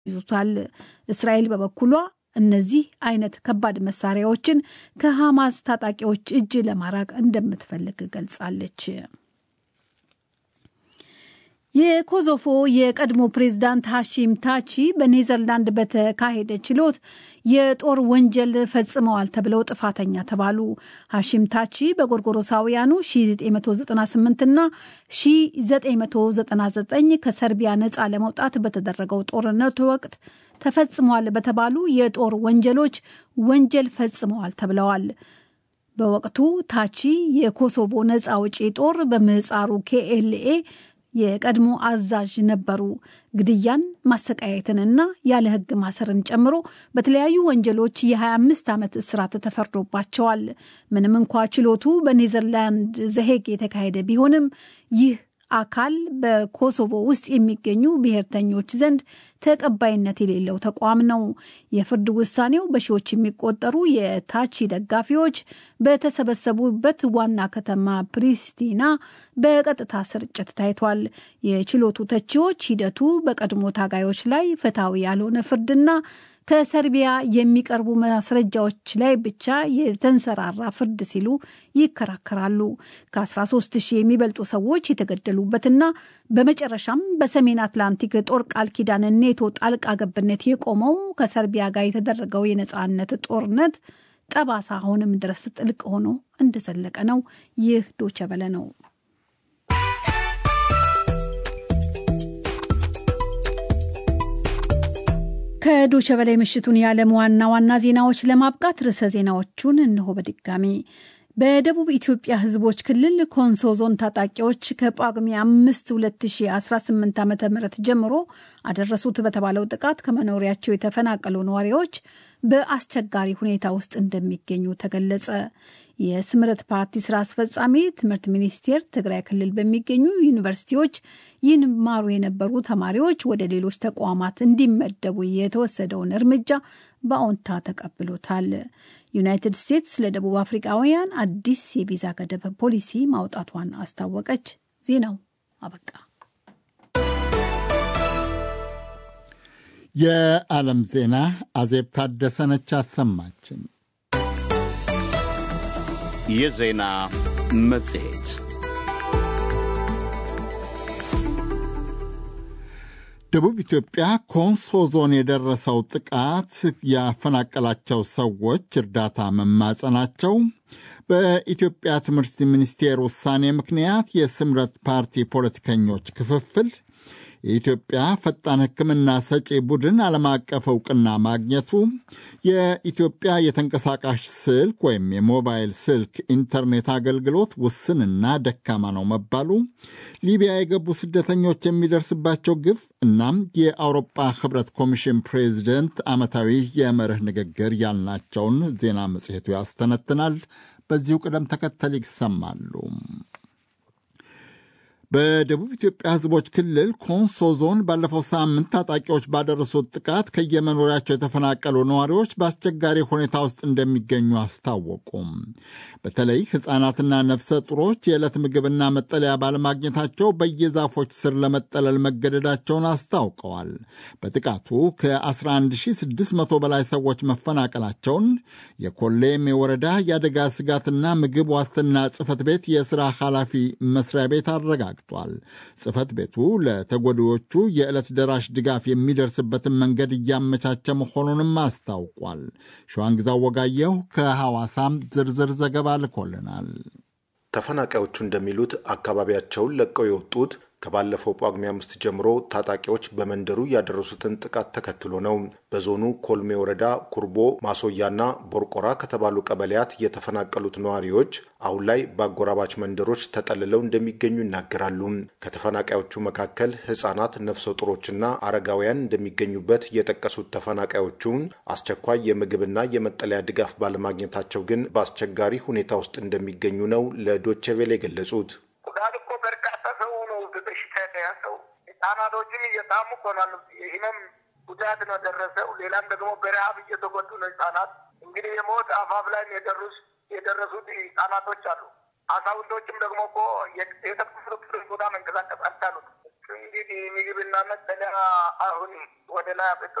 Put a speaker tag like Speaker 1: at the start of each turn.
Speaker 1: ይዙታል። እስራኤል በበኩሏ እነዚህ አይነት ከባድ መሳሪያዎችን ከሐማስ ታጣቂዎች እጅ ለማራቅ እንደምትፈልግ ገልጻለች። የኮሶቮ የቀድሞ ፕሬዝዳንት ሐሺም ታቺ በኔዘርላንድ በተካሄደ ችሎት የጦር ወንጀል ፈጽመዋል ተብለው ጥፋተኛ ተባሉ። ሐሺም ታቺ በጎርጎሮሳውያኑ 1998 እና 1999 ከሰርቢያ ነፃ ለመውጣት በተደረገው ጦርነት ወቅት ተፈጽመዋል በተባሉ የጦር ወንጀሎች ወንጀል ፈጽመዋል ተብለዋል። በወቅቱ ታቺ የኮሶቮ ነፃ አውጪ ጦር በምህፃሩ ኬኤልኤ የቀድሞ አዛዥ ነበሩ። ግድያን፣ ማሰቃየትንና ያለ ሕግ ማሰርን ጨምሮ በተለያዩ ወንጀሎች የ25 ዓመት እስራት ተፈርዶባቸዋል። ምንም እንኳ ችሎቱ በኔዘርላንድ ዘሄግ የተካሄደ ቢሆንም ይህ አካል በኮሶቮ ውስጥ የሚገኙ ብሔርተኞች ዘንድ ተቀባይነት የሌለው ተቋም ነው። የፍርድ ውሳኔው በሺዎች የሚቆጠሩ የታቺ ደጋፊዎች በተሰበሰቡበት ዋና ከተማ ፕሪስቲና በቀጥታ ስርጭት ታይቷል። የችሎቱ ተቺዎች ሂደቱ በቀድሞ ታጋዮች ላይ ፍትሐዊ ያልሆነ ፍርድና ከሰርቢያ የሚቀርቡ ማስረጃዎች ላይ ብቻ የተንሰራራ ፍርድ ሲሉ ይከራከራሉ። ከ13 ሺህ የሚበልጡ ሰዎች የተገደሉበትና በመጨረሻም በሰሜን አትላንቲክ ጦር ቃል ኪዳን ኔቶ ጣልቃ ገብነት የቆመው ከሰርቢያ ጋር የተደረገው የነፃነት ጦርነት ጠባሳ አሁንም ድረስ ጥልቅ ሆኖ እንደዘለቀ ነው። ይህ ዶቸበለ ነው። ከዶቸ በላይ ምሽቱን የዓለም ዋና ዋና ዜናዎች ለማብቃት ርዕሰ ዜናዎቹን እንሆ በድጋሚ በደቡብ ኢትዮጵያ ሕዝቦች ክልል ኮንሶ ዞን ታጣቂዎች ከጳጉሜ አምስት 2018 ዓ ም ጀምሮ አደረሱት በተባለው ጥቃት ከመኖሪያቸው የተፈናቀሉ ነዋሪዎች በአስቸጋሪ ሁኔታ ውስጥ እንደሚገኙ ተገለጸ። የስምረት ፓርቲ ስራ አስፈጻሚ ትምህርት ሚኒስቴር ትግራይ ክልል በሚገኙ ዩኒቨርሲቲዎች ይማሩ የነበሩ ተማሪዎች ወደ ሌሎች ተቋማት እንዲመደቡ የተወሰደውን እርምጃ በአዎንታ ተቀብሎታል። ዩናይትድ ስቴትስ ለደቡብ አፍሪካውያን አዲስ የቪዛ ገደብ ፖሊሲ ማውጣቷን አስታወቀች። ዜናው አበቃ።
Speaker 2: የዓለም ዜና አዜብ ታደሰነች አሰማችን።
Speaker 3: የዜና መጽሔት
Speaker 2: ደቡብ ኢትዮጵያ ኮንሶ ዞን የደረሰው ጥቃት ያፈናቀላቸው ሰዎች እርዳታ መማጸናቸው፣ በኢትዮጵያ ትምህርት ሚኒስቴር ውሳኔ ምክንያት የስምረት ፓርቲ ፖለቲከኞች ክፍፍል፣ የኢትዮጵያ ፈጣን ሕክምና ሰጪ ቡድን ዓለም አቀፍ እውቅና ማግኘቱ፣ የኢትዮጵያ የተንቀሳቃሽ ስልክ ወይም የሞባይል ስልክ ኢንተርኔት አገልግሎት ውስንና ደካማ ነው መባሉ፣ ሊቢያ የገቡ ስደተኞች የሚደርስባቸው ግፍ እናም የአውሮፓ ሕብረት ኮሚሽን ፕሬዚደንት ዓመታዊ የመርህ ንግግር ያልናቸውን ዜና መጽሔቱ ያስተነትናል። በዚሁ ቅደም ተከተል ይሰማሉ። በደቡብ ኢትዮጵያ ሕዝቦች ክልል ኮንሶ ዞን ባለፈው ሳምንት ታጣቂዎች ባደረሱት ጥቃት ከየመኖሪያቸው የተፈናቀሉ ነዋሪዎች በአስቸጋሪ ሁኔታ ውስጥ እንደሚገኙ አስታወቁም። በተለይ ሕፃናትና ነፍሰ ጡሮች የዕለት ምግብና መጠለያ ባለማግኘታቸው በየዛፎች ስር ለመጠለል መገደዳቸውን አስታውቀዋል። በጥቃቱ ከ11600 በላይ ሰዎች መፈናቀላቸውን የኮሌም የወረዳ የአደጋ ስጋትና ምግብ ዋስትና ጽሕፈት ቤት የሥራ ኃላፊ መስሪያ ቤት አረጋግጧል። ጽሕፈት ቤቱ ለተጎጂዎቹ የዕለት ደራሽ ድጋፍ የሚደርስበትን መንገድ እያመቻቸ መሆኑንም አስታውቋል። ሸዋንግዛው ወጋየሁ ከሐዋሳም ዝርዝር ዘገባ ልኮልናል።
Speaker 4: ተፈናቃዮቹ እንደሚሉት አካባቢያቸውን ለቀው የወጡት ከባለፈው ጳጉሜ አምስት ጀምሮ ታጣቂዎች በመንደሩ ያደረሱትን ጥቃት ተከትሎ ነው። በዞኑ ኮልሜ ወረዳ ኩርቦ፣ ማሶያና ቦርቆራ ከተባሉ ቀበሌያት የተፈናቀሉት ነዋሪዎች አሁን ላይ በአጎራባች መንደሮች ተጠልለው እንደሚገኙ ይናገራሉ። ከተፈናቃዮቹ መካከል ሕጻናት፣ ነፍሰ ጡሮችና አረጋውያን እንደሚገኙበት የጠቀሱት ተፈናቃዮቹ አስቸኳይ የምግብና የመጠለያ ድጋፍ ባለማግኘታቸው ግን በአስቸጋሪ ሁኔታ ውስጥ እንደሚገኙ ነው ለዶቼ ቬለ የገለጹት።
Speaker 5: በሽታ የተያዘው ህጻናቶችም እየታሙ ኮናሉ። ይህንም ጉዳት ነው ደረሰው። ሌላም ደግሞ በረሀብ እየተጎዱ ነው ህጻናት። እንግዲህ የሞት አፋፍ ላይ የደረሱ የደረሱት ህጻናቶች አሉ። አዛውንቶችም ደግሞ እኮ የተፈሩትን ቦታ መንቀሳቀስ አልቻሉት። እንግዲህ ምግብና መጠለያ አሁን ወደ ላይ